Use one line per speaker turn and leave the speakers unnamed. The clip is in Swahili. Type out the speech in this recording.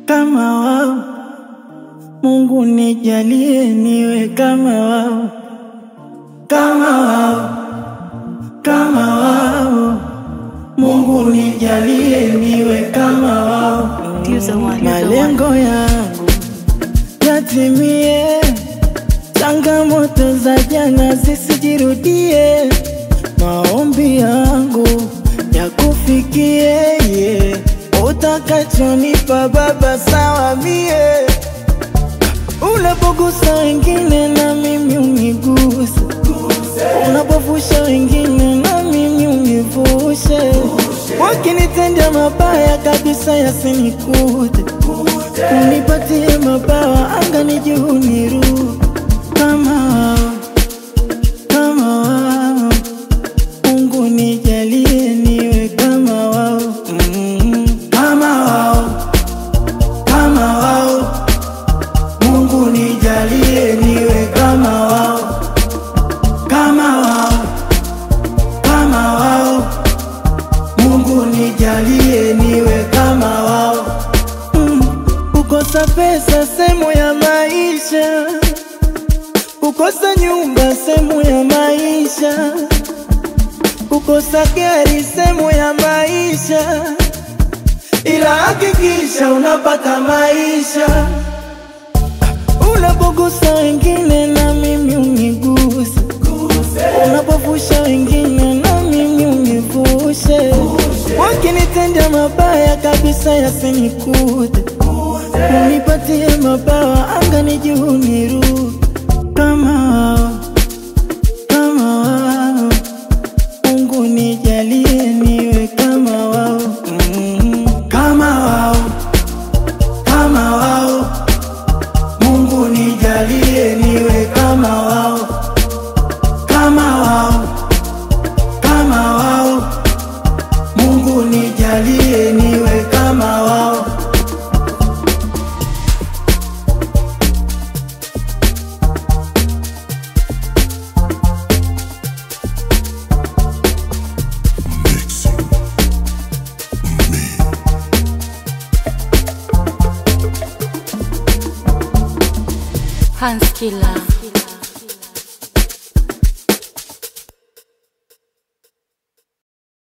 kama wao. Mungu nijalie niwe kama wao, kama wao, kama wao. Mungu nijalie niwe kama wao.
You're the one, you're the one.
Malengo yangu yatimie, changamoto za jana zisijirudie, maombi yangu yakufikie, yeah. utakachonipa Baba sawa mie, unapogusa wengine na mimi uniguse, unapovusha wengine na mimi univushe, wakinitendea mabaya kabisa yasinikute unipatie mabawa angani juu niru kama wao, kama wao. Mungu nijalie niwe kama wao, mm, kama wao, kama wao. Mungu nijalie niwe kama wao, kama wao, kama wao. Mungu nijalie niwe kama wao. Mm, Kukosa pesa sehemu ya maisha, kukosa nyumba sehemu ya maisha, kukosa gari sehemu ya maisha, ila hakikisha unapata maisha. Unapogusa wengine na mimi uniguse, unapovusha wengine na mimi univushe, wakinitendea mabaya kabisa yasinikute unipatie mabawa angani juu niru kama wao, kama wao. Mungu nijalie niwe kama wao, mm, kama wao, kama wao. Mungu nijalie niwe kama wao, kama wao, kama wao. Mungu nijalie niwe kama wao.
Hans Killer.